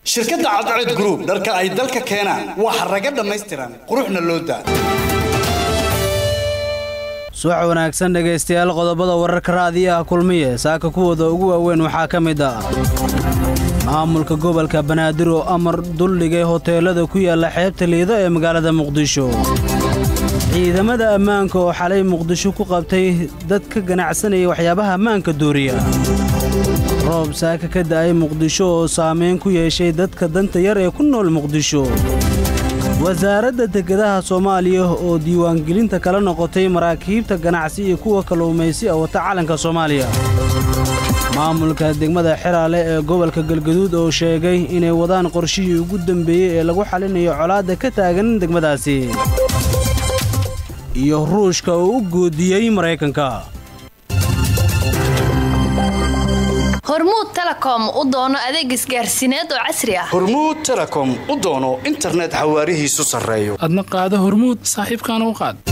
shirkadda cadceed group dharka ay dalka keenaan waa xaraga dhammaystiran quruxna loo daa subax wanaagsan dhegaystayaal qodobada wararka raadiyaha kulmiye saaka kuwooda ugu waaweyn waxaa ka mid ah maamulka gobolka banaadir oo amar duldhigay hoteelada ku yaalla xeebta liido ee magaalada muqdisho ciidamada ammaanka oo xalay muqdisho ku qabtay dad ka ganacsanaya waxyaabaha ammaanka dooriya roob saaka ka da'ay muqdisho oo saamayn ku yeeshay dadka danta yar ee ku nool muqdisho wasaaradda dekedaha soomaaliya oo diiwaangelinta kala noqotay maraakiibta ganacsi iyo kuwa kalluumaysi a wata calanka soomaaliya maamulka degmada xeraale ee gobolka galgaduud oo sheegay inay wadaan qorshihii ugu dambeeyey ee lagu xalinayo colaadda ka taagan degmadaasi iyo ruushka oo u goodiyey maraykanka hormuud telekom u doono adeeg isgaarsiineed oo casri ah hormuud telekom u doono internet xawaarihiisu sarreeyo adna qaado hormuud saaxiibkaana u qaad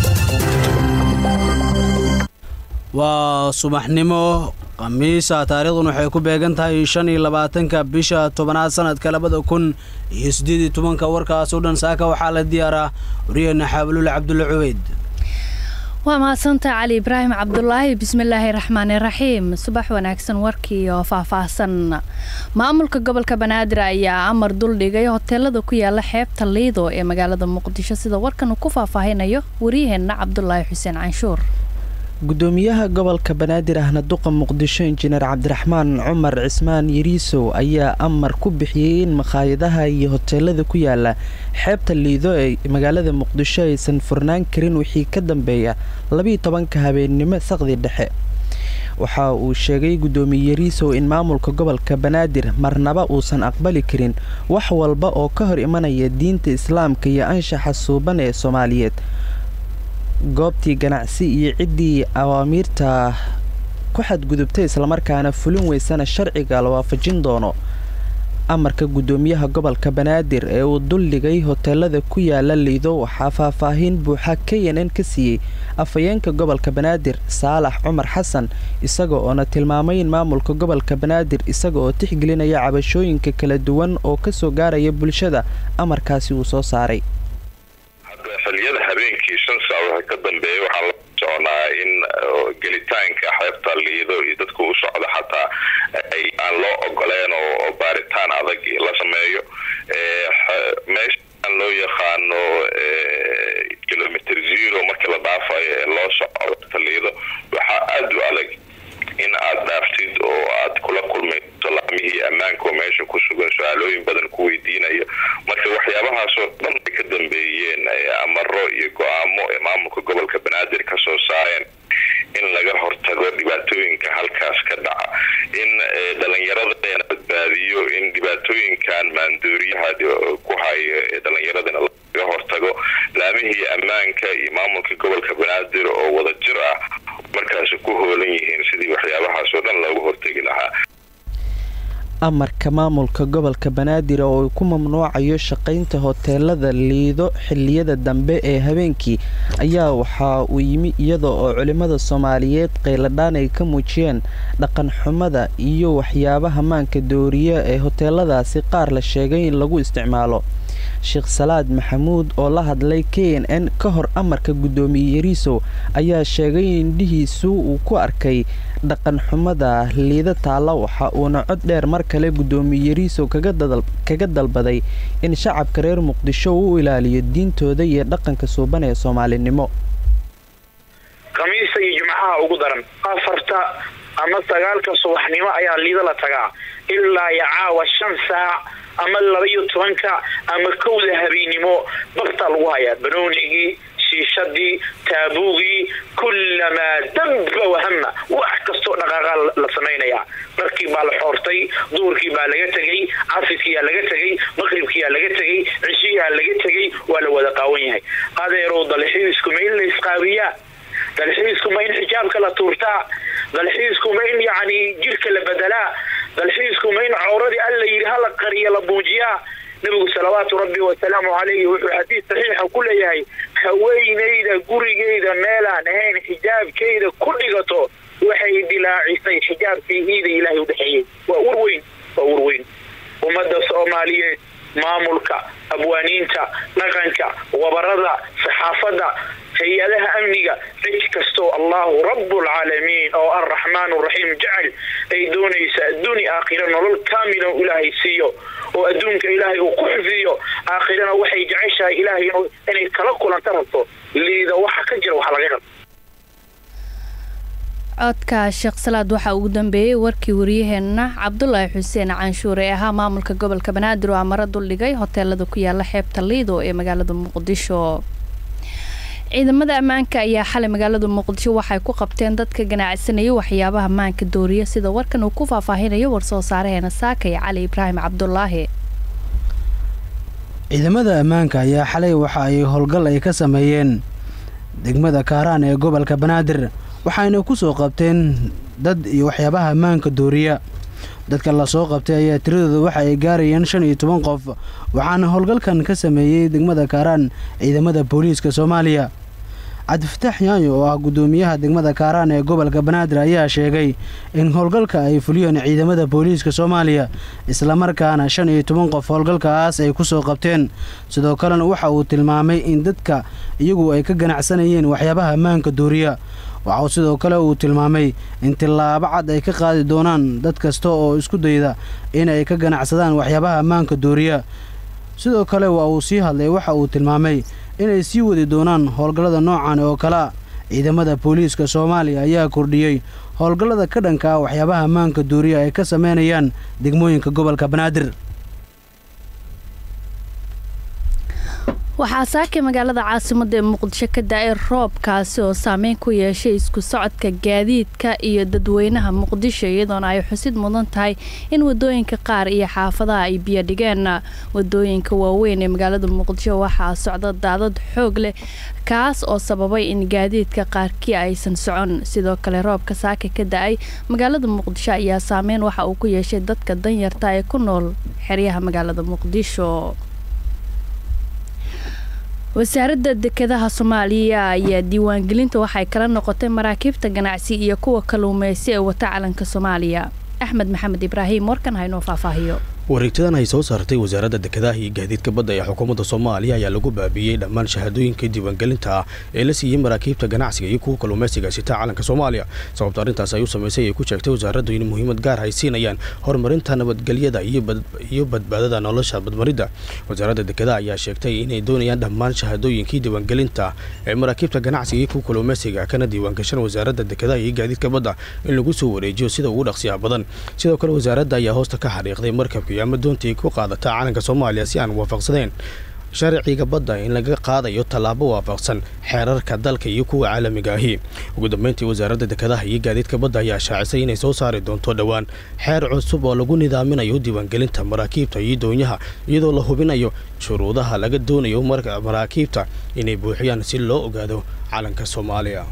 waa subaxnimo khamiisa taariikhdun waxay ku beegan tahay shan iyo labaatanka bisha tobanaad sanadka labada kun iyo siddeed iyo tobanka warkaas oo dhan saaka waxaa la diyaaraa wariyeenna xaabalul cabdulla cubeyd waa mahadsantaha cali ibraahim cabdulaahi bismillaahi raxmaani raxiim subax wanaagsan warkii oo faahfaahsan maamulka gobolka banaadir ayaa amar duldhigay hoteelada ku yaala xeebta liido ee magaalada muqdisho sida warkan uu ku faahfaahinayo wariyaheenna cabdulaahi xuseen canshuur gudoomiyaha gobolka banaadir ahna duqa muqdisho injineer cabdiraxmaan cumar cismaan yariisow ayaa amar ku bixiyey in makhaayadaha iyo hoteelada ku yaala xeebta liido ee magaalada muqdisho aysan furnaan karin wixii ka dambeeya labiiyo tobanka habeennimo saqdi dhexe waxa uu sheegay gudoomiye yariisow in maamulka gobolka banaadir marnaba uusan aqbali karin wax walba oo ka hor imanaya diinta islaamka iyo anshaxa suuban ee soomaaliyeed goobtii ganacsi iyo ciddii awaamiirta ku xadgudubtay islamarkaana fulin weysana sharciga la waafajin doono amarka gudoomiyaha gobolka banaadir ee uu duldhigay hoteelada ku yaala liido waxaa faahfaahin buuxa k n n ka siiyey afhayeenka gobolka banaadir saalax cumar xasan isaga oona tilmaamay in maamulka gobolka banaadir isaga oo tixgelinaya cabashooyinka kala duwan oo kasoo gaaraya bulshada amarkaasi uu soo saaray xiliyada habeenkii shan saac waxa ka dambeeya waxaan la soconaa in gelitaanka xeebta liido iyo dadku u socda xataa aan loo ogoleen oo baaritaan adag la sameeyo meeshaan loo yaqaano kilomitr zero markii la dhaafayo ee loo socdo xeebta liido waxaa aada u adag in aad dhaaftid oo aad kula kulmayso laamihii ammaanka oo meesha ku sugan su-aalooyin badan ku weydiinayo marka waxyaabahaasoo dhan ay ka dambeeyeen amaro iyo go-aamo ee maamulka gobolka banaadir ka soo saareen in laga hortago dhibaatooyinka halkaas ka dhaca in dhalinyaradana badbaadiyo in dhibaatooyinkan maanduuriyaha ku hayo ee dhalinyaradana laga hortago laamihii ammaanka iyo maamulka gobolka banaadir oo wada jir ah markaasi ku hoolan yihiin sidii waxyaabahaasoo dhan loogu hortegi lahaa amarka maamulka gobolka banaadir oo uu ku mamnuucayo shaqaynta hoteelada liido xiliyada dambe ee habeenkii ayaa waxa uu yimi iyada oo culimmada soomaaliyeed qayladhaan ay ka muujiyeen dhaqan xumada iyo waxyaabaha maanka dooriya ee hoteeladaasi qaar la sheegay in lagu isticmaalo sheekh salaad maxamuud oo la hadlay k n n ka hor amarka guddoomiye yariisow ayaa sheegay in indhihiisu uu ku arkay dhaqan xumada liida taalla waxa uuna cod dheer mar kale guddoomiye yariisow kaga dalbaday in shacabka reer muqdisho uu ilaaliyo diintooda iyo dhaqanka suuban ee soomaalinimo khamiista iyo jimcaha ugu daran afarta ama sagaalka subaxnimo ayaa liida la tagaa ilaa iyo caawa shan saac ama laba iyo tobanka ama kowda habeennimo bartaa lagu hayaa banoonigii shiishadii taabuugii kullamaa damba wahama wax kastoo dhaqaaqa la samaynayaa dharkii baa la xoortay duurkii baa laga tegay casirkiyaa laga tegay maqribkiyaa laga tegay cishiyaa laga tegay waa la wada qaawan yahay adeerow dalxiiskuma in la isqaabiyaa dalxiiskuma in xijaabka la tuurtaa dalxiiskuma in yacni jirka la bedelaa dalxiiskuma in cawradii alla yidhi hala qariya la muujiyaa nabigu salawaatu rabbi wasalaamu calayhi wuxuu xadiis saxiixa ku leeyahay haweenayda gurigeyda meelaan ahayn xijaabkeyda ku dhigato waxay dilaacisay xijaabkii iida ilaahay udhexeeyey waa ur weyn waa ur weyn ummadda soomaaliyeed maamulka abwaaniinta dhaqanka wabarada saxaafadda hay-adaha amniga cid kastoo allahu rabbulcaalamiin oo arraxmaan raxiim jecel ay doonaysa adduuni aakhira nolol kaamilan ilaahay siiyo oo adduunka ilaahay uu ku xifdiyo aakhirana waxay jeceshahay ilaahay inay kala kulanta rabto liida waxa ka jira waxa laga rab codka sheekh salaad waxaa ugu dambeeyey warkii wariyaheenna cabdulaahi xuseen canshuur ee ahaa maamulka gobolka banaadir oo amaro duldhigay hoteelada ku yaala xeebta liido ee magaalada muqdisho ciidamada ammaanka ayaa xalay magaalada muqdisho waxay ku qabteen dadka ganacsanayay waxyaabaha maanka dooriya sida warkan uu ku faahfaahinayo warsoo saareheena saakay cali ibraahim cabdulaahi ciidamada ammaanka ayaa xalay waxa ay howlgal ay ka sameeyeen degmada kaaraan ee gobolka banaadir waxayna ku soo qabteen dad iyo waxyaabaha ammaanka dooriya dadka lasoo qabtay ayaa tiradooda waxa ay gaarayeen shan iyo toban qof waxaana howlgalkan ka sameeyey degmada kaaraan ciidamada booliiska soomaaliya cabdifataax yaayo oo ah guddoomiyaha degmada kaaraan ee gobolka banaadir ayaa sheegay in howlgalka ay fuliyeen ciidamada booliiska soomaaliya islamarkaana shan iyo toban qof howlgalkaas ay ku soo qabteen sidoo kalena waxa uu tilmaamay in dadka iyagu ay ka ganacsanayeen waxyaabaha ammaanka dooriya waxauu sidoo kale uu tilmaamay in tillaabo cad ay ka qaadi doonaan dad kasta oo isku dayda inay ka ganacsadaan waxyaabaha ammaanka dooriya sidoo kale waa uu sii hadlay waxa uu tilmaamay inay sii wadi doonaan howlgallada noocan oo kalea ciidamada booliiska soomaaliya ayaa kordhiyey howlgallada ka dhanka ah waxyaabaha ammaanka dooriya ay ka sameynayaan degmooyinka gobolka banaadir waxaa saakay magaalada caasimada ee muqdisho ka da-ay roobkaasi oo saameyn ku yeeshay isku socodka gaadiidka iyo dadweynaha muqdisho iyadoona ay xusid mudan tahay in wadooyinka qaar iyo xaafadaha ay biyo dhigeen wadooyinka waaweyn ee magaalada muqdisho waxaa socda daadad xoog leh kaas oo sababay in gaadiidka qaarkii aysan socon sidoo kale roobka saaka ka da-ay magaalada muqdisho ayaa saameyn waxa uu ku yeeshay dadka danyarta ee ku nool xeryaha magaalada muqdisho wasaaradda dekedaha soomaaliya ayaa diiwaangelinta waxay kala noqotay maraakiibta ganacsi iyo kuwa kalluumeysi ee wata calanka soomaaliya axmed maxamed ibraahim warkan haynoo faahfaahiyo wareegtadan ay soo saartay wasaaradda dekedaha iyo gaadiidka badda ee xukuumadda soomaaliya ayaa lagu baabiiyey dhammaan shahaadooyinka diiwaangelinta ah ee la siiyey maraakiibta ganacsiga iyo kuwa kalluumaysiga sita calanka soomaaliya sababta arrintaas ay u samaysay ay ku sheegtay wasaaraddu in muhiimad gaar ay siinayaan horumarinta nabadgelyada iyo badbaadada nolosha badmaridda wasaaradda dekedaha ayaa sheegtay inay doonayaan dhammaan shahaadooyinkii diiwaangelinta ee maraakiibta ganacsiga iyo kuwa kalluumaysiga kana diiwaangashan wasaaradda dekedaha iyo gaadiidka badda in lagu soo wareejiyo sida ugu dhaqsiyaha badan sidoo kale wasaaradda ayaa hoosta ka xariiqday markabka ama doontii ku qaadata calanka soomaaliya si aan waafaqsadeen sharciga badda in laga qaadayo tallaabo waafaqsan xeerarka dalka iyo kuwa caalamiga ahi ugu dambeyntii wasaaradda dekedaha iyo gaadiidka badda ayaa shaacisay inay soo saari doonto dhowaan xeer cusub oo lagu nidaaminayo diiwaangelinta maraakiibta iyo doonyaha iyadoo la hubinayo shuruudaha laga doonayo maraakiibta inay buuxiyaan si loo ogaado calanka soomaaliya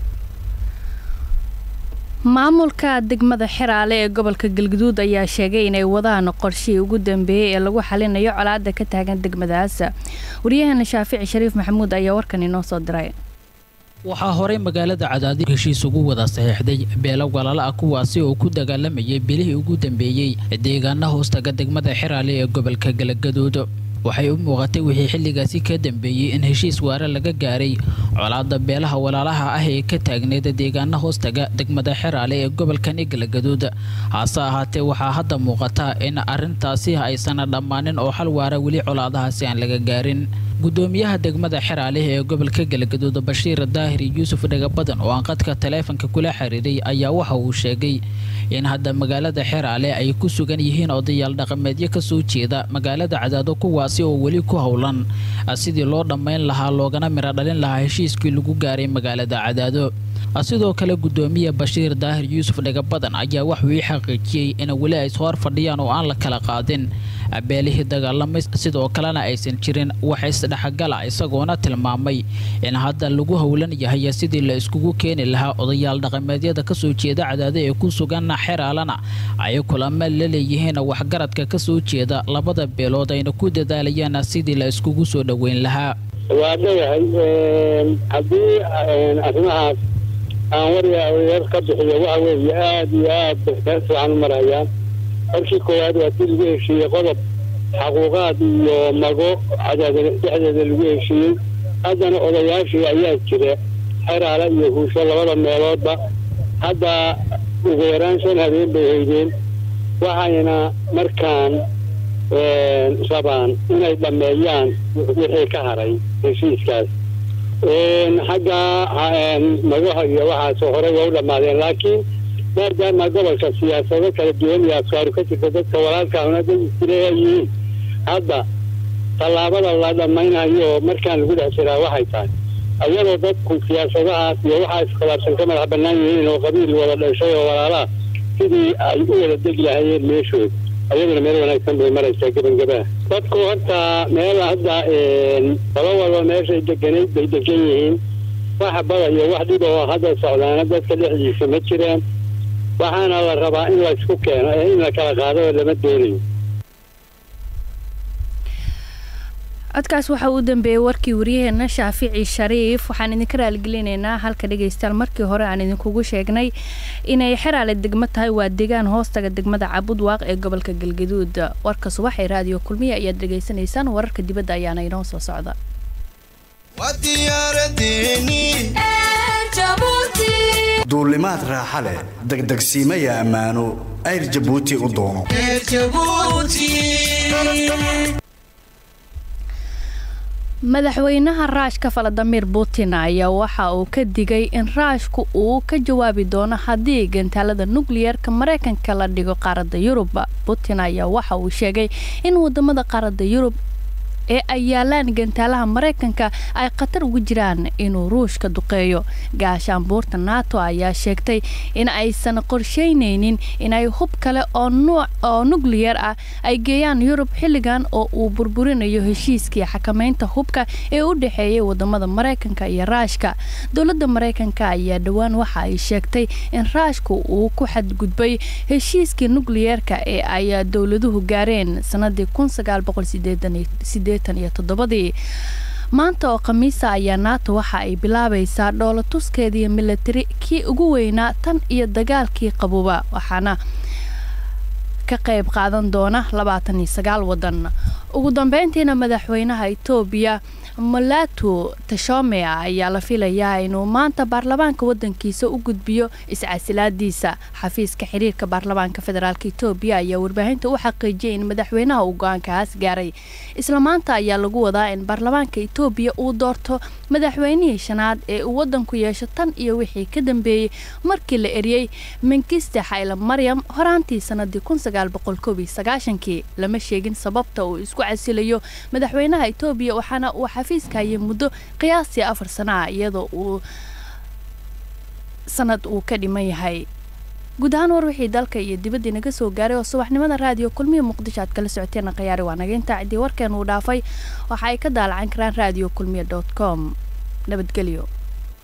maamulka degmada xeraale ee gobolka galguduud ayaa sheegay inay wadaan qorshihii ugu dambeeyey ee lagu xalinayo colaada ka taagan degmadaas waryaheena shaafici shariif maxamuud ayaa warkan inoo soo diray waxaa horey magaalada cadaadi heshiis ugu wada saxiixday beelo walaala ah kuwaasi oo ku dagaalamayay bilihii ugu dambeeyey deegaana hoostaga degmada xeraale ee gobolka galgaduud waxay u muuqatay wixii xilligaasi ka dambeeyey in heshiis waare laga gaaray colaada beelaha walaalaha ah ee ka taagneeda deegaana hoostaga degmada xeraale ee gobolkani galgaduud hase ahaatee waxaa hadda muuqata in arrintaasi aysan dhammaanin oo xal waara weli colaadahaasi aan laga gaarin gudoomiyaha degmada xeraale ee gobolka galgaduud bashiir daahir yuusuf dhagabadan oo aan qadka taleefanka kula xiriiray ayaa waxa uu sheegay in hadda magaalada xeraale ay ku sugan yihiin odayaal dhaqameedyo kasoo jeeda magaalada cadaado kuwaasi oo weli ku howlan sidii loo dhammayn lahaa loogana miro dhalin lahaa heshiiskii lagu gaaray magaalada cadaado sidoo kale gudoomiye bashiir daahir yuusuf dhagabadan ayaa waxuu ii xaqiijiyey in weli ay soo hor fadhiyaan oo aan la kala qaadin beelihii dagaalamay sidoo kalena aysan jirin wax isdhexgala isagoona tilmaamay in hadda lagu howlan yahay sidii la iskugu keeni lahaa odayaal dhaqameedyada kasoo jeeda cadaado ee ku sugan xeraalana ay kulamo la leeyihiin waxgaradka kasoo jeeda labada beelood ayna ku dadaalayaan sidii la iskugu soo dhoweyn lahaa waa leeyahay haddii arrimahaas aan warya ka bixiyo waxa weeye aada iyo aad bay meel fiican u marayaan markii koowaad waa si lagu heshiiyey qodob xaquuqaad iyo mago cadaada dhexdeeda lagu heshiiyey haddana odayaashii ayaa jira xeraale iyo huusho labada meeloodba hadda ugu yaraan shan habeen bay haydeen waxayna markaan rabaan inay dhammeeyaan wixii ka haray heshiiskaas xagga magaha iyo waxaas horey waa u dhammaadeen laakiin maadaama gobolka siyaasado kala duwan iyo afkaaru ka jirta dadka walaalkaahuna dad isleeyihiin hadda tallaabada la dhammaynayo markaan lagu dhex jiraa waxay tahay ayadoo dadku siyaasadahaas iyo waxaa iskhilaafsan ka madax bannaan yihiin oo qabiil wada dhashay oo walaalaha sidii ay u wada degi lahayeen meeshood ayaduna meel wanaagsan bay maraysaa gebagabaha dadku horta meel hadda qolo walba meeshay deganayd bay degan yihiin wax bada iyo wax dhib oo hadda socdaana dadka dhexdiisa ma jiraan waxaana la rabaa in laysku keeno ee in la kala qaado oo lama doonayo codkaas waxaa u dambeeyey warkii waryaheena shaafici shariif waxaan idinka raaligelinaynaa halka dhegaystayaal markii hore aan idinkugu sheegnay inay xeraale degmo tahay waa deegaan hoostaga degmada cabudwaaq ee gobolka galgaduud warka subax ee raadiyo kulmiya ayaad dhegaysanaysaan wararka dibadda ayaana inoo soo socda duulimaad raaxa leh degdegsiimaya ammaano ayr jabuuti u doono madaxweynaha raashka valadimir putin ayaa waxa uu ka digay in raashku uu ka jawaabi doono haddii gantaalada nukliyeerka mareykanka la dhigo qaaradda yurub putin ayaa waxa uu sheegay in wadamada qaaradda yurub ee ay yaalaan gantaalaha mareykanka ay khatar ugu jiraan inuu ruushka duqeeyo gaashaanbuurta nato ayaa sheegtay in aysan qorsheyneynin inay hub kale oo nukliyeer ah ay geeyaan yurub xilligan oo uu burburinayo heshiiskii xakameynta hubka ee u dhexeeyay wadamada mareykanka iyo raashka dowladda mareykanka ayaa dhowaan waxa ay sheegtay in raashku uu ku xadgudbay heshiiskii nukliyeerka ee ay dowladuhu gaareen sanadii maanta oo khamiisa ayaa nato waxa ay bilaabaysaa dhoola tuskeediiyo milatari kii ugu weynaa tan iyo dagaalkii qabuba waxaana ka qayb qaadan doona labaatan iyo sagaal wadan ugu dambeyntiina madaxweynaha etoobiya malatu tashome ayaa la filayaa inuu maanta baarlamaanka wadankiisa u gudbiyo iscasilaadiisa xafiiska xiriirka baarlamaanka federaalk etoobiya ayaa warbaahinta u xaqiijiyay in madaxweynaha uu go-aankaas gaaray isla maanta ayaa lagu wadaa in baarlamaanka etoobiya uu doorto madaxweynihii shanaad ee uu wadanku yeesho tan iyo wixii ka dambeeyey markii la eriyey menkiste xayla maryam horaantii sanadii kii lama sheegin sababta uu isku casilayo madaxweynaha etoobiya waxaana uu xafiiska hayay muddo qiyaastii afar sana ah iyadoo uu sanad uu ka dhiman yahay guud ahaan war wixii dalka iyo dibadda inaga soo gaaray oo subaxnimada raadiyo kulmiya muqdisho aad kala socoteena khiyaari waa naga intaa ciddii warkeen uu dhaafay waxa ay ka daalacan karaan raadiyo kulmiya dot com nabadgelyo